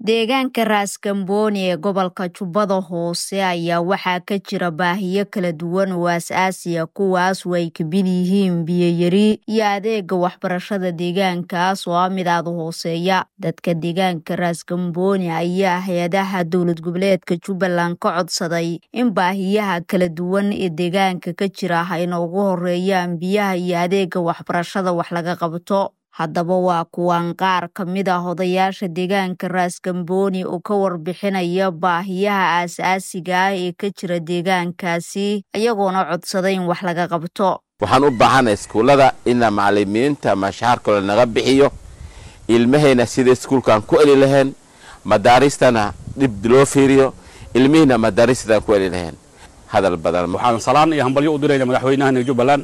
deegaanka raaskambooni ee gobolka jubbada hoose ayaa waxaa ka jira baahiyo kala duwan oo aas-aasiya kuwaas oo ay kamid yihiin biyoyari iyo adeega waxbarashada deegaankaas oo ah mid aada hooseeya dadka deegaanka raaskambooni ayaa hay-adaha dowlad goboleedka jubbaland ka codsaday in baahiyaha kala duwan ee deegaanka ka jira hayna ugu horeeyaan biyaha iyo adeega waxbarashada wax laga qabto haddaba waa kuwaan qaar ka mid ah odayaasha deegaanka raaskambooni oo ka warbixinaya baahiyaha aas-aasiga ah ee ka jira deegaankaasi iyagoona codsada in wax laga qabto waxaan u baahanay iskuullada ina macalimiinta mashaharkooda naga bixiyo ilmahayna sida iskuulkaan ku eli lahayn madaaristana dhib loo fiiriyo ilmihiina madaaristadan ku eli lahayn hadal badan waxaan salaan iyo hambalyo u dirayna madaxweynahana jubbaland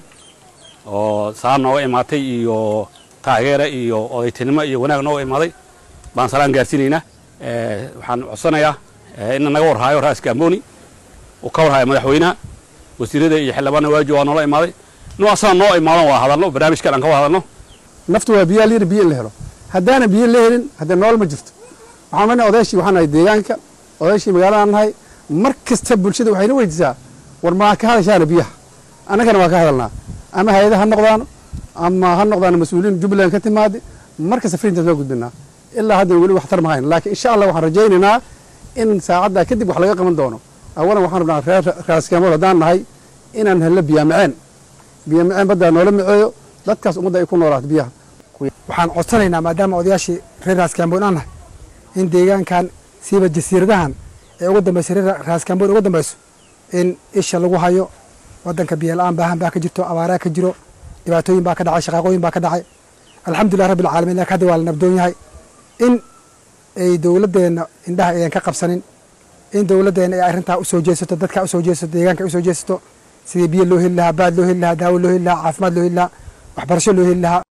oo salaan nooga imaatay iyo taageere iyo odaytinimo iyo wanaag nooga imaaday baan salaan gaarsiinaynaa waxaan codsanayaa ina naga warhaayo raaska amboni uu ka warhaayo madaxweynaha wasiirada iyo xildhibaana waaji waa noola imaaday inuu asaga noo imaadan waa hadalno barnaamijkan aan ka wada hadalno naftu waa biyaa layidhi biyo in la helo haddaana biyo la helin haddee nool ma jirto waxaan marnay odaashii waxaan nahay deegaanka odaashii magaaladaan nahay mar kasta bulshada waxayna weydiisaa war maa ka hadashaana biyaha annagana waa ka hadalnaa ama hay-ada ha noqdaano ama ha noqdaan mas-uuliyiin jubbaland ka timaada markasta frintaas waa gudbinaa ilaa hadda weli waxtar ma hayn laakiin insha allah waxaan rajaynaynaa in saacaddaa kadib wax laga qaban doono awalan waxaan rabnaa reer raaskamood haddaan nahay inaan hello biyaamaceen biyaamaceen baddaa noola maceeyo dadkaas ummadda ay ku noolaato biyaha waxaan codsanaynaa maadaama odayaashii reer raaskamboon aan nahay in deegaankan siiba jasiiradahan ee ugu dambaysa reer raaskamboon ugu dambayso in isha lagu hayo waddanka biyola-aan baahan baa ka jirto abaaraa ka jiro dhibaatooyin baa ka dhacay shaqaaqooyin baa ka dhacay alxamdulilah rabbi alcaalamiin lakin hadda waa la nabdoon yahay in ay dowladdeenna indhaha ayan ka qabsanin in dowladdeenna ay arrintaa usoo jeesato dadkaa usoo jeesato deegaanka usoo jeesato sidii biyo loo heli lahaa baad loo heli lahaa daawo loo heli lahaa caafimaad loo heli lahaa waxbarasho loo heli lahaa